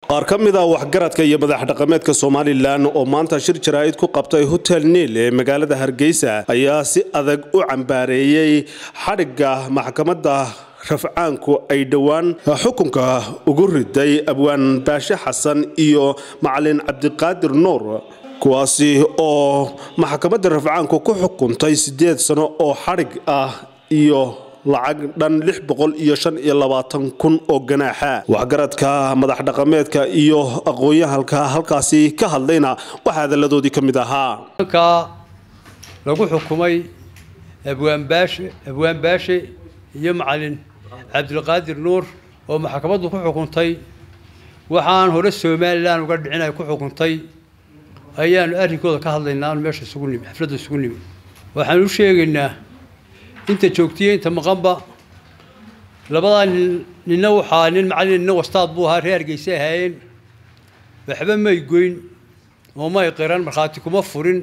qaar ka mid ah waxgaradka iyo madax dhaqameedka somalilan oo maanta shir jaraa'id ku qabtay hotel niil ee magaalada hargeysa ayaa si adag u cambaareeyey xadhigga maxkamadda rafcaanku ay dhowaan xukunka ugu riday abwaan baashe xasan iyo macalin cabdiqaadir nuur kuwaasi oo maxkamadda rafcaanku ku xukuntay siddeed sano oo xadhig ah iyo lacag dhan lix boqol iyo shan iyo labaatan kun oo ganaaxa waxgaradka madax dhaqameedka iyo aqoon-yahalka halkaasi ka hadlayna waxaa hadalladoodii ka mid ahaa halkaa lagu xukumay abwaan baashe abwaan baashe iyo macalin cabdilqaadir nuur oo maxkamaddu ku xukuntay waxaan hore somalilan uga dhicin ay ku xukuntay ayaanu arrinkooda ka hadlaynaa aanu meesha isugu nimi xafladda isugu nimi waxaan u sheegaynaa inta joogtiya inta maqanba labadaa nin ninna waxaa nin macallin ninna wastaad buu ahaa reer hargeysa ahaayeen waxba may goyn oo may qiran markhaati kuma furin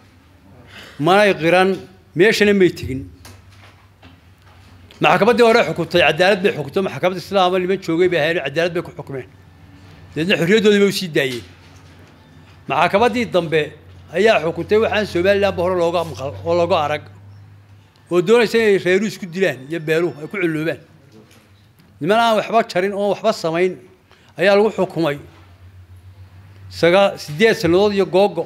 manay qiran meeshana may tegin maxkamaddii hore xukuntay cadaalad bay xukuntay maxkamadda islaama niman joogay bay ahaayeen cadaalad bay ku xukumeen deedna xorriyaddoodii bay usii daayeen maxkamaddii dambe ayaa xukuntay waxaan somalilanba hore looga maqal oo looga arag oo doonaysa inay reeru isku dilaan iyo beeluhu ay ku culloobaan niman aan waxba jarin oon waxba samayn ayaa lagu xukumay sagaa siddeed sannadood iyo googo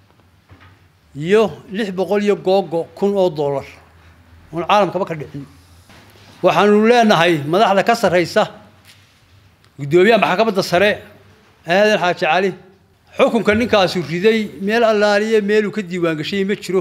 iyo lix boqol iyo googo kun oo dollar oon caalamkaba ka dhicin waxaanu leenahay madaxda ka sarraysa guddoomiyaha maxkamadda sare aadan xaaji cali xukunka ninkaasu riday meel allaaliye meeluu ka diiwaangashay ma jiro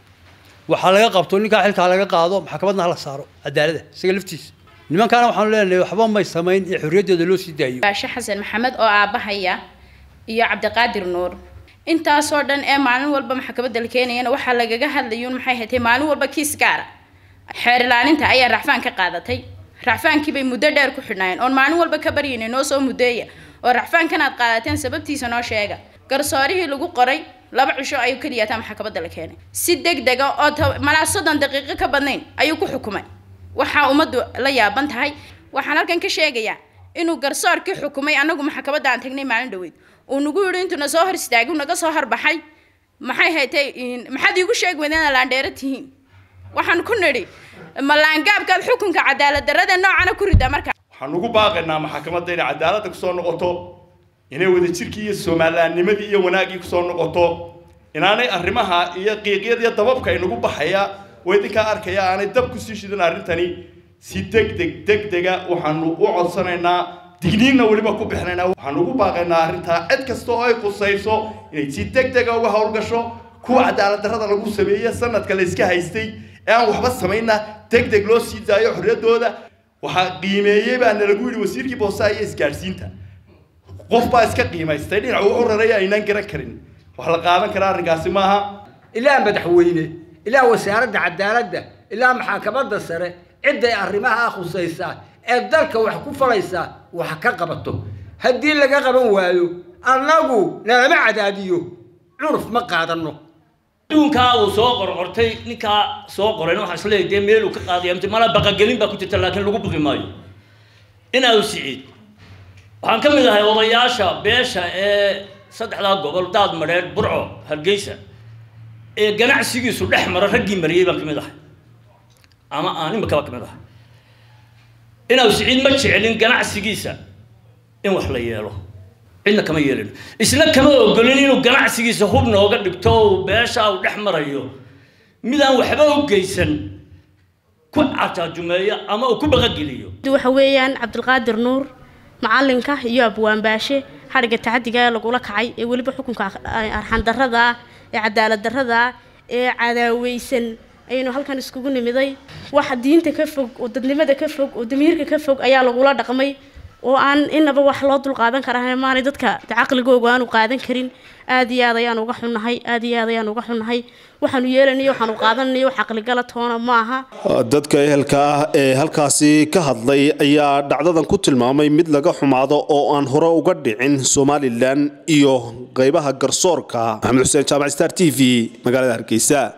waxaa laga qabto ninkaa xilkaa laga qaado maxkamadna hala saaro cadaalada isaga laftiisa nimankaana waxaanu leenahay waxba may samayn ee xorriyaddooda loo sii daayo baashe xasan maxamed oo aabahaya iyo cabdiqaadir nuur intaasoo dhan ee maalin walba maxkamadda la keenayana waxaa lagaga hadlayuun maxay hatay maalin walba kiis gaara xeer ilaalinta ayaa racfaan ka qaadatay racfaankii bay muddo dheer ku xidhnaayeen oon maalin walba ka baryaynay noo soo muddeeya oo racfaankan aad qaadateen sababtiisa noo sheega garsoorihii lagu qoray laba cisho ayuu keliya taa maxkamadda la keenay si deg dega oo malaa soddon daqiiqo ka badnayn ayuu ku xukumay waxaa ummaddu la yaaban tahay waxaan halkan ka sheegayaa inuu garsoorkii xukumay annagu maxkamadda aan tagnay maalin dhaweyd uu nagu yidhi intuu na soo hor istaagay uu naga soo horbaxay maxay haytay maxaad iigu sheegi weydeen laandheero tihiin waxaan ku nidhi ma laangaabkaad xukunka cadaalad darrada noocana ku rida marka waxaan ugu baaqaynaa maxkamadda inay cadaaladda kusoo noqoto inay wadajirkii iyo soomalilaannimadii iyo wanaaggii kusoo noqoto inaanay arrimaha iyo qiiqyada iyo dababka inagu baxaya oo idinkaa arkaya aanay dab kusii shidan arrintani si deg deg deg dega waxaanu u codsanaynaa digniinna weliba ku bixinaynaa waxaan ugu baaqaynaa arrintaa cid kasta oo ay qusayso inay si deg dega uga howlgasho kuwa cadaalad darrada lagu sameeye sanadka la iska haystay ee aan waxba samaynna deg deg loo sii daayo xorriyaddooda waxaa qiimeeyey baa nalagu yidhi wasiirkii boosaha iyo isgaadhsiinta qof baa iska qiimaystay dhinacu u raraya aynaan garan karin wax la qaadan karaa arrinkaasi maaha ilaa madaxweyne ilaa wasaaradda cadaaladda ilaa maxkamadda sare cidday arrimaha khusaysaa ee dalka wax ku falaysaa wax ka qabato haddii laga qaban waayo annagu nalama cadaadiyo curuf ma qaadanno adduunkaa uu soo qorqortay ninkaa soo qorayna waxaa isleeyahay dee meeluu ka qaadaya mte mala baqagelin baa ku jirta laakiin lagu buqi maayo inaa siciid waxaan ka mid ahay odayaasha beesha ee saddexdaa gobol daad madheedh burco hargeysa ee ganacsigiisu dhex mara raggii mariyey baan ka mid ahay ama aan imikaba ka mid ahay inaa siciid ma jecelin ganacsigiisa in wax la yeelo cidna kama yeelino isna kama ogolin inuu ganacsigiisa hub nooga dhigto uu beesha uu dhex marayo midaan waxba u geysan ku cataajumeeyo ama uu ku baqageliyo waxa weeyaan cabdilqaadir nuur macalinka iyo abwaan baashe xadhigga tacadiga ee lagula kacay ee weliba xukunka arxandarrada ah ee cadaalad darrada ah ee cadaaweysan ayaynu halkan iskugu nimiday wax diinta ka fog oo dadnimada ka fog oo damiirka ka fog ayaa lagula dhaqmay oo aan inaba wax loo dul qaadan karaa maanay dadka caqligooga aanu qaadan karin aad iyo aad ayaan uga xunnahay aad iyo aad ayaan uga xunnahay waxaanu yeelanayo waxaanu qaadananayo wax caqligala toona ma aha dadka ehelka ah ee halkaasi ka hadlay ayaa dhacdadan ku tilmaamay mid laga xumaado oo aan hore uga dhicin somalilan iyo qaybaha garsoorka maxamed xuseen jaamac star t v magaalada hargeysa